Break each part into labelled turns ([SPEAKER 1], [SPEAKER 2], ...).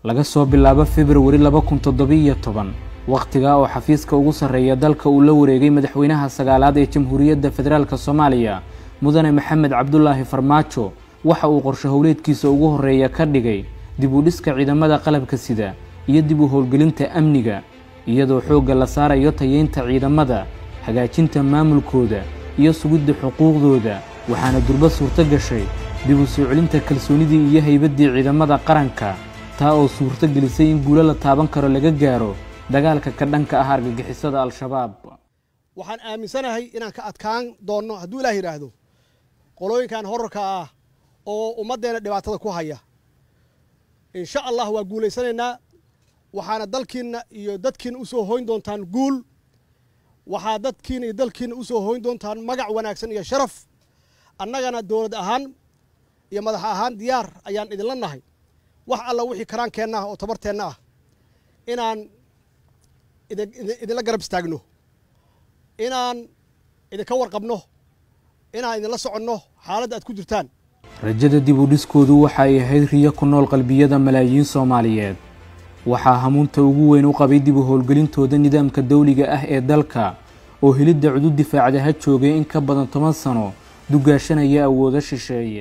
[SPEAKER 1] laga soo bilaabo februari laba kun toddobiiyo toban wakhtigaa oo xafiiska ugu sarreeya dalka uu la wareegay madaxweynaha sagaalaad ee jamhuuriyadda federaalk soomaaliya mudane maxamed cabdulaahi farmaajo waxa uu qorsho howleedkiisa ugu horreeya ka dhigay dib u dhiska ciidamada qalabka sida iyo dib u howlgelinta amniga iyadoo xoogga la saarayo tayeynta ciidamada hagaajinta maamulkooda iyo sugidda xuquuqdooda waxaana durba suurto gashay dib u soo celinta kalsoonidii iyo haybaddii ciidamada qaranka taa oo suurto gelisay in guulo la taaban karo laga gaaro dagaalka ka dhanka ah argagixisada al-shabaab
[SPEAKER 2] waxaan aaminsanahay inaan ka adkaan doonno hadduu ilaah yidhaahdo qolooyinkan horarka ah oo ummaddeena dhibaatada ku haya insha allah waa guulaysanaynaa waxaana dalkiinna iyo dadkiina u soo hoyn doontaan guul waxaa dadkiina iyo dalkiina u soo hoyn doontaan magac wanaagsan iyo sharaf annagana dowlad ahaan iyo madax ahaan diyaar ayaan idinla nahay wax alla wixii karaankeenna ah oo tabarteenna ah inaan idinla garab istaagno inaan idinka warqabno inaan idinla soconno xaaladda aad ku jirtaan
[SPEAKER 1] rajada dib u dhiskoodu waxa ay ahayd riyo ku nool qalbiyada malaayiin soomaaliyeed waxaa hamuunta ugu weyn u qabay dib u howlgelintooda nidaamka dawliga ah ee dalka oo helidda cudud difaacda ha joogay in ka badan toban sano dugaashanaya awoodo shisheeye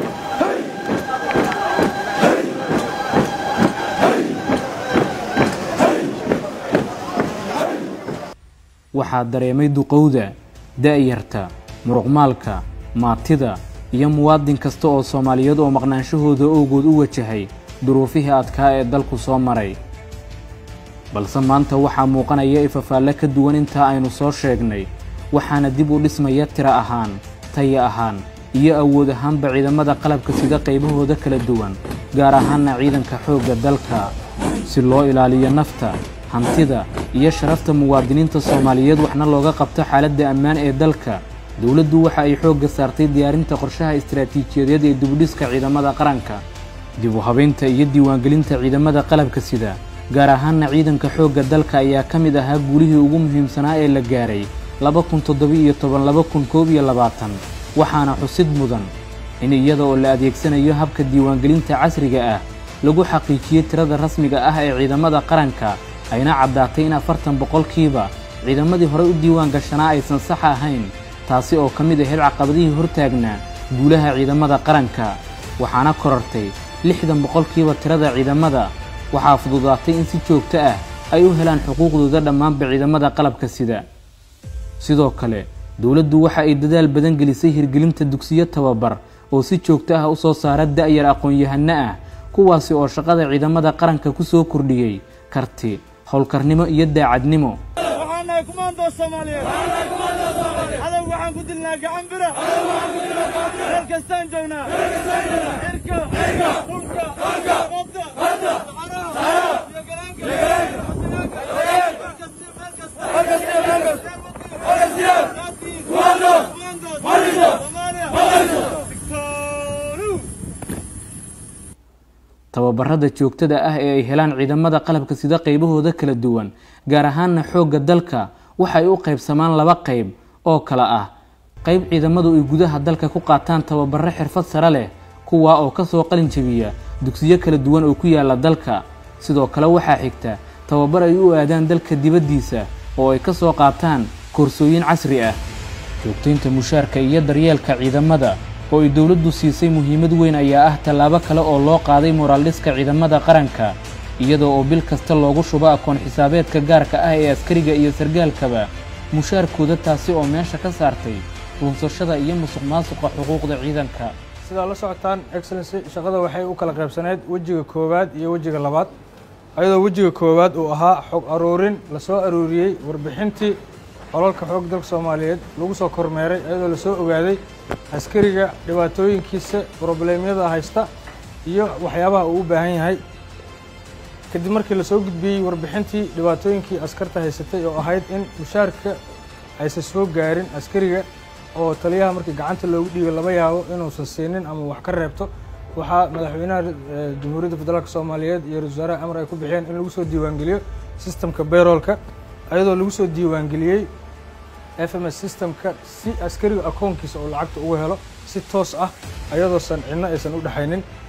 [SPEAKER 1] waxaa dareemay duqowda da'yarta muruqmaalka maatida iyo muwaadin kasta oo soomaaliyeed oo maqnaanshahooda owgood u wajahay duruufihii adkaa ee dalku soo maray balse maanta waxaa muuqanaya ifafaalle ka duwan intaa aynu soo sheegnay waxaana dib u dhismaya tira ahaan taya ahaan iyo awood ahaanba ciidamada qalabka sida qaybahooda kala duwan gaar ahaanna ciidanka xoogga dalka si loo ilaaliyo nafta hantida iyo sharafta muwaadiniinta soomaaliyeed waxna looga qabto xaaladda ammaan ee dalka dowladdu waxa ay xoogga saartay diyaarinta qorshaha istaraatiijiyadeed ee dibudhiska ciidamada qaranka dib u habaynta iyo diiwaangelinta ciidamada qalabka sida gaar ahaanna ciidanka xoogga dalka ayaa ka mid ahaa guulihii ugu muhiimsanaa ee la gaaray laba kun toddoba-iyo toban laba kun koob iyo labaatan waxaana xusid mudan in iyada oo la adeegsanayo habka diiwaangelinta casriga ah lagu xaqiijiyey tirada rasmiga ah ee ciidamada qaranka ayna caddaatay in afartan boqolkiiba ciidamadii horey u diiwaan gashanaa aysan sax ahayn taasi oo ka mid ahayd caqabadihii hortaagnaa guulaha ciidamada qaranka waxaana korartay lixdan boqolkiiba tirada ciidamada waxaa fududaatay in si joogto ah ay u helaan xuquuqdooda dhammaanba ciidamada qalabka sida sidoo kale dowladdu waxa ay dadaal badan gelisay hirgelinta dugsiyo tababar oo si joogto ah u soo saara da'yar aqoon-yahanno ah kuwaasi oo shaqada ciidamada qaranka ku soo kordhiyey karti howlkarnimo iyo daacadnimo
[SPEAKER 3] waxaanahay kumaandoo soomaaliyeed cadow waxaan ku dilnaa gacan bira meel kastaan joognaa irka dhulka badda saxaraha iyo galaanka
[SPEAKER 1] tababarada joogtada ah ee ay helaan ciidamada qalabka sida qaybahooda kala duwan gaar ahaanna xoogga dalka waxay u qaybsamaan laba qayb oo kale ah qayb ciidamadu ay gudaha dalka ku qaataan tababaro xirfad sare leh kuwaa oo ka soo qalin jabiya dugsiyo kala duwan oo ku yaala dalka sidoo kale waxaa xigta tababar ay u aadaan dalka dibaddiisa oo ay ka soo qaataan koorsooyin casri ah joogtaynta mushaarka iyo daryeelka ciidamada oo ay dowladdu siisay muhiimad weyn ayaa ah tallaabo kale oo loo qaaday moraaldhiska ciidamada qaranka iyadoo oo bil kasta loogu shubo akoon xisaabeedka gaarka ah ee askariga iyo sargaalkaba mushaarkooda taasi oo meesha ka saartay lunsashada iyo musuq maasuqa xuquuqda ciidanka
[SPEAKER 4] sidaa la socotaan excellency shaqada waxay u kala qaybsaneyd wejiga koowaad iyo wejiga labaad ayadoo wejiga koowaad uu ahaa xog aruurin lasoo aruuriyey warbixintii qolalka xoog dalka soomaaliyeed lagu soo kormeeray iyadoo lasoo ogaaday askariga dhibaatooyinkiisa brobleemyada haysta iyo waxyaabaha uu u baahan yahay kadib markii lasoo gudbiyey warbixintii dhibaatooyinkii askarta haysatay oo ahayd in mushaarka aysan soo gaarin askariga oo taliyaha markii gacanta loogu dhiibay laba yaabo inuusan siinin ama wax ka reebto waxaa madaxweynaha jamhuuriyadda federaalk soomaaliyeed iyo ra-isul wasaaraha amar ay ku bixiyeen in lagu soo diiwaangeliyo sistemka bayroolka iyadoo lagu soo diiwaangeliyey f m s systemka si askariga akoonkiisa oo lacagta ugu helo si toos ah ayadoosan cidno aysan u dhexaynin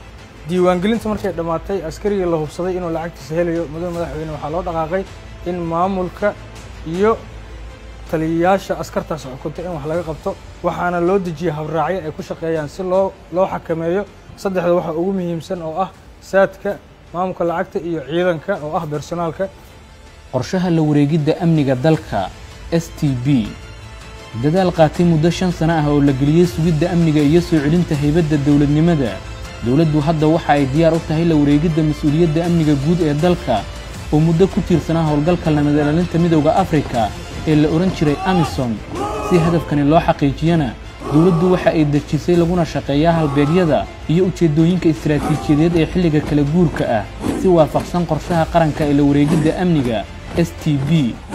[SPEAKER 4] diiwaangelinta markay dhammaatay askarigii la hubsaday inuu lacagtiisa helayo mudane madaxweyne waxaa loo dhaqaaqay in maamulka iyo taliyayaasha askartaas xukunta in wax laga qabto waxaana loo dejiyey habraacyo ay ku shaqeeyaan si loo loo xakameeyo saddexda waxaa ugu muhiimsan oo ah saadka maamulka lacagta iyo ciidanka oo ah bersonaalka
[SPEAKER 1] qorshaha la wareegidda amniga dalka s t b dadaal qaatay muddo shan sano ah oo la geliyey sugidda amniga iyo soo celinta haybadda dowladnimada dowladdu hadda waxa ay diyaar u tahay la wareegidda mas-uuliyadda amniga guud ee dalka oo muddo ku tiirsanaa howlgalka nabad ilaalinta midowda afrika ee la odhan jiray amisom si hadafkani loo xaqiijiyana dowladdu waxa ay dejisay laguna shaqeeyaa halbeegyada iyo ujeeddooyinka istaraatiijiyadeed ee xilliga kala guurka ah si waafaqsan qorshaha qaranka ee la wareegidda amniga s t b